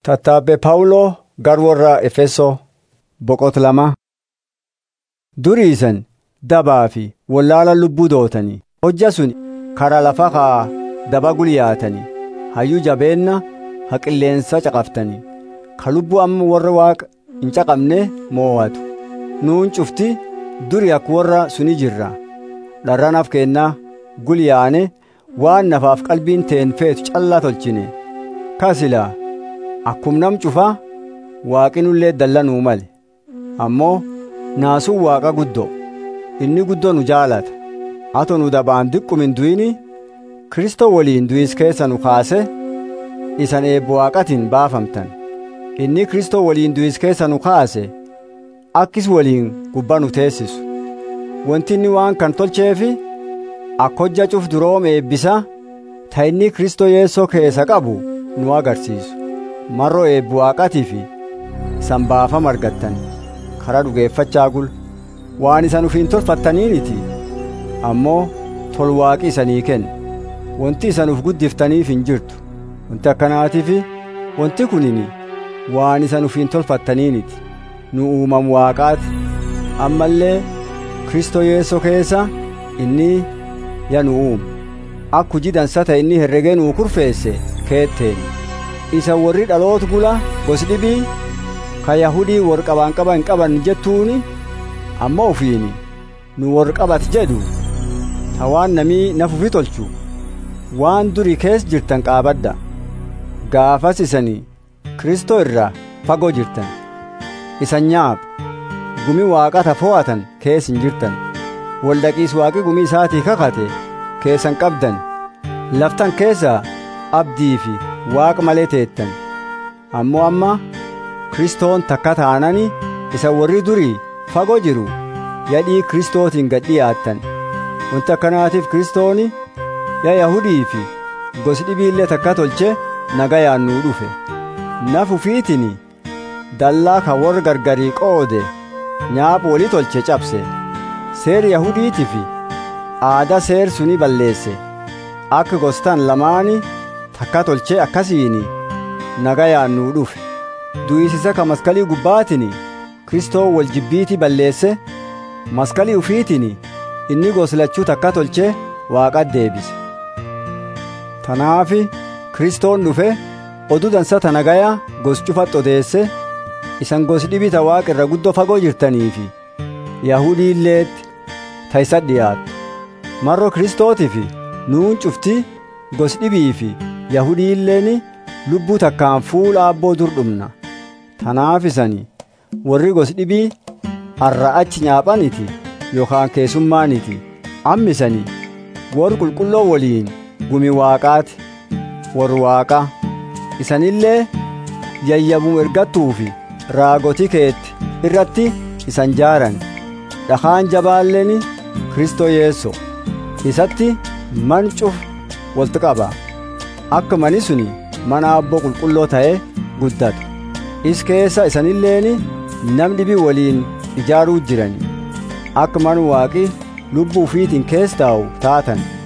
Tattaabbee Phaawuloo gara warra Efesoo boqota lama. Duriisan dabaa fi wallaala lubbuu dootanii hojja sun karaa lafa haa daba gulyaatanii hayyuu jabeenna ha qilleensa caqaftanii ka lubbuu amma warra waaqa hin caqabne mo'atu nuun cufti duri akka warra suni jirra dharranaaf kennaa gulyaane waan nafaaf qalbiin teen feetu callaa tolchine kasilaa akkum nam cufaa waaqinullee dallanuu male ammoo naasuun waaqa guddoo inni guddoo nu jaalata ato nu dabaan diqqum hin duyini kristoo waliin duyis keessa nu kaase isan eebbo waaqatiin baafamtan inni kristoo waliin duyis keessa nu kaase akkis waliin gubbaa nu teessisu wanti inni waan kan tolcheefi akka hojja cuf duroom eebbisa ta inni kristoo yeessoo keessa qabu nu agarsiisu marroo eebbo waaqatii fi isan baafama argattan karaa dhugeeffachaa gul waan isan ufiin tolfattaniiniti ammoo tolwaaqi isanii kenna wanti isan uf guddiftaniif hin jirtu wanti akkanaatiif wanti kunini waan isan ufiin tolfattaniiniti nu uumam waaqaati ammallee kristoo yeessoo keessa inni ya nu uume akka hujii dansa ta'e inni herregee nuu kurfeesse keetteen isa warri dhaloota gula gosi dhibii ka yahudii warqabaan qaban qaban jettuuni amma ufiini nu warqabat jedhu ta waan namii nafufi tolchu waan duri kees jirtan qaabadda gaafas isanii kristoo irraa fagoo jirtan isan nyaab gumi waaqata fo'atan kees hin jirtan waldaqiis waaqi gumii isaatii kakate keessan qabdan laftan keessa abdii fi waaqa malee teettan ammoo amma kristoon takka taanani isa warri durii fagoo jiru yadhii kristootiin gad dhiyaattan wanti akkanaatiif kristooni ya yahudii fi gosi dhibiillee takka tolche nagayaan nuu dhufe nafufiitini dallaa ka warra gargarii qoode nyaapha walii tolche cabse seer yahudiitii fi aadaa seer suni balleesse akka gostan lamaani takka tolche akkasiini nagayaan nuu dhufe du'isisa ka maskalii gubbaatini kristoo wal jibbiitii balleesse maskalii ufiitini inni goslachuu takka tolche waaqat deebise tanaafi kristoon dhufe oduu dansa ta nagaya gos cufat odeesse isan gos dhibita waaqa irra guddoo fagoo jirtaniifi yahudiilleetti ta isa dhiyaattu marro kristootifi nuun cufti gos dhibii fi yahudiilleeni lubbuu takkaan fuula abboo dur dhumna tanaaf isani warri gos dhibii har'a achi nyaaphaniti yookaan keessummaaniti ammisani wor qulqulloo waliin gumi waaqaati wor waaqa isanillee yayyabum ergattuufi raagotii keetti irratti isan jaaran dhakaan jabaalleeni kristoo yeesso isatti man cuf walti qaba akka mani suni mana abboo qulqulloo ta'e guddatu is keessa isanilleeni nam dhibii waliin ijaaruu jirani akka man waaqi lubbuu ufiitiin keessa taa'u taatan